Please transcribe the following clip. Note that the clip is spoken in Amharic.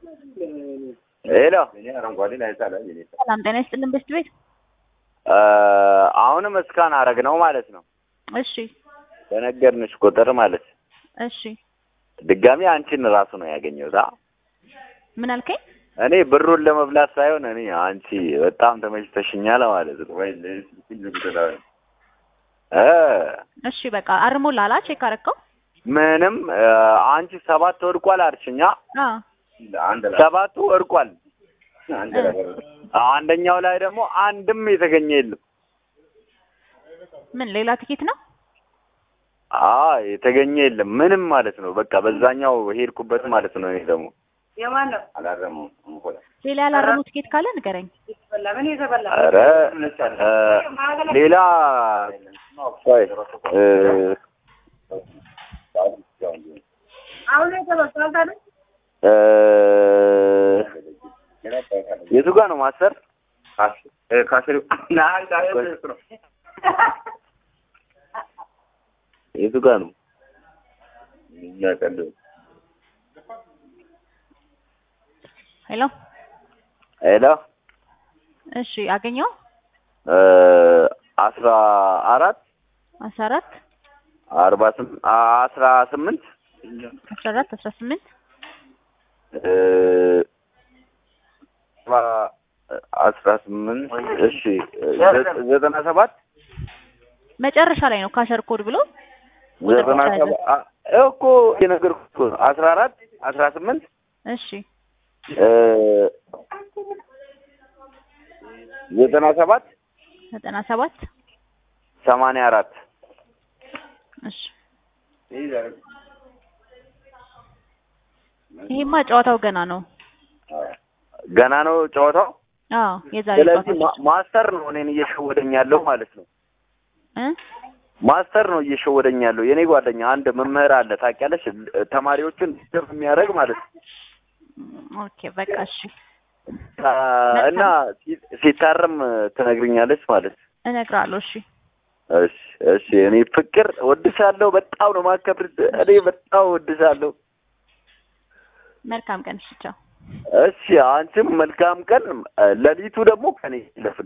ሄሎ ሰላም ጤና ይስጥልን በስት ቤት አሁንም እስካን አረግ ነው ማለት ነው። እሺ በነገርንሽ ቁጥር ማለት እሺ ድጋሚ አንቺን ራሱ ነው ያገኘሁት። አ ምን አልከኝ? እኔ ብሩን ለመብላት ሳይሆን እኔ አንቺ በጣም ተመችተሽኛል ማለት ነው። እ እሺ በቃ አርሞላላ ቼክ አረከው? ምንም አንቺ ሰባት ወድቋል አልሽኛ። አዎ ሰባቱ ወድቋል። አንደኛው ላይ ደግሞ አንድም የተገኘ የለም። ምን ሌላ ትኬት ነው? አ የተገኘ የለም ምንም ማለት ነው። በቃ በዛኛው ሄድኩበት ማለት ነው። እኔ ደግሞ የማን ነው? ሌላ ያላረሙ ትኬት ካለ ንገረኝ። የተበላ ምን የተበላ? ኧረ እ ሌላ ቆይ እ አሁን የተበላ ታዲያ እ የቱ ጋር ነው ማሰር? የቱ ጋር ነው? ሄሎ ሄሎ እሺ አገኘው እ አስራ አራት አስራ አራት አርባ ስምንት አስራ ስምንት አስራ አራት አስራ ስምንት እ አስራ ስምንት እሺ ዘ- ዘጠና ሰባት መጨረሻ ላይ ነው ካሸር ኮድ ብሎ ዘጠና ሰባት አ- እኮ የነገርኩህ እኮ ነው። አስራ አራት አስራ ስምንት እሺ እ ዘጠና ሰባት ዘጠና ሰባት ሰማንያ አራት እሺ ይሄማ ጨዋታው ገና ነው። ገና ነው ጨዋታው። አዎ የዛሬ ስለዚህ ጨዋታ ማ- ማስተር ነው እኔን እየሸወደኝ ያለው ማለት ነው። እ ማስተር ነው እየሸወደኝ ያለው። የኔ ጓደኛ አንድ መምህር አለ ታውቂያለሽ፣ ተማሪዎችን ደፍ የሚያደርግ ማለት ነው። ኦኬ በቃ እሺ አ፣ እና ሲ- ሲታረም ትነግርኛለች ማለት ነው። እነግርሃለሁ። እሺ እሺ እሺ። እኔ ፍቅር ወድሻለሁ፣ በጣም ነው ማከብርሽ። እኔ በጣም ወድሻለሁ። መልካም ቀን። እሺ ቻው። እሺ አንቺም መልካም ቀን። ሌሊቱ ደግሞ ከኔ ይለፍ